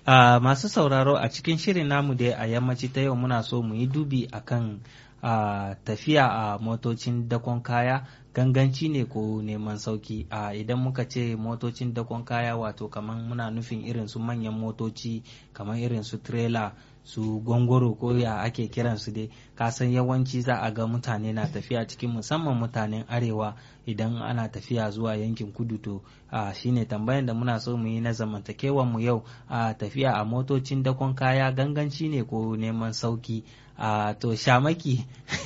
Uh, masu sauraro a cikin shirin namu dai a yammaci ta yau muna so mu yi dubi akan uh, tafiya a uh, motocin dakon kaya ganganci ne ko neman sauki a idan muka ce motocin dakon kaya wato kamar muna nufin irin su manyan motoci kamar irin su trailer su gongoro ko ya ake kiransu dai kasan yawanci za a ga mutane na tafiya cikin musamman mutanen arewa idan ana tafiya zuwa yankin kudu to a shine tambayan da muna so mu yi na zamantakewan mu yau a tafiya a motocin dakon kaya ganganci ne ko neman sauki a to shamaki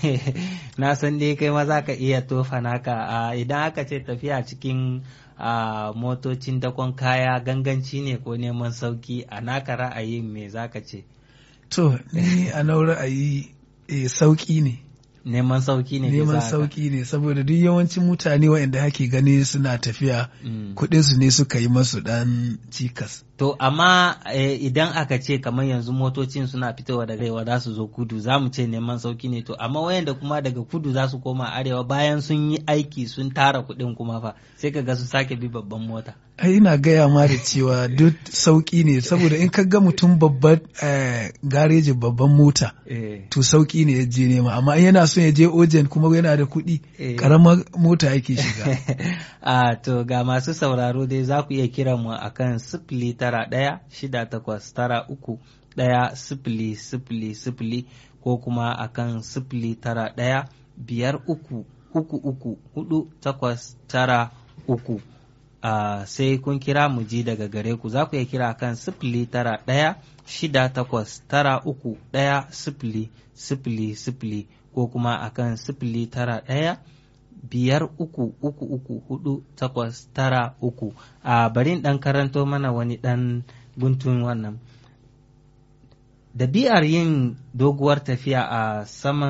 na san dai kai ma za ka iya tofa naka idan aka ce tafiya cikin a motocin dakon kaya ganganci ne ko neman sauki a naka ra'ayin me za ka ce To, ni a na ra'ayi e, sauƙi ne. Neman sauƙi ne Neman sauƙi ne, saboda duk yawancin mutane waɗanda hake gani suna tafiya mm. kuɗinsu ne suka yi masu ɗan cikas. To, amma e, idan aka ce kamar yanzu motocin suna fitowa daga arewa za su zo kudu, za mu ce neman sauƙi ne. To, amma wayanda kuma daga kudu za su koma arewa bayan sun yi aiki sun tara kuɗin kuma fa, sai ka ga su sake bi babban mota. ai ina gaya ma da cewa duk sauƙi ne saboda in ka ga mutum babban garejin babban mota to sauƙi ne ya je nema amma in yana son ya je ojen kuma yana da kuɗi ƙaramar mota yake shiga a to ga masu sauraro dai za ku iya kiran mu akan sifili tara ɗaya shida takwas tara uku ɗaya sifili sifili sifili ko kuma akan sifili tara ɗaya biyar uku uku uku hudu takwas tara uku Uh, sai kun kira mu ji daga gare ku za ku iya kira kan sifili tara ɗaya shida takwas tara uku ɗaya sifili sifili sifili ko kuma akan sifili tara ɗaya biyar uku uku uku hudu takwas tara uku a uh, bari ɗan karanto mana wani ɗan guntun wannan dabi'ar yin doguwar tafiya a saman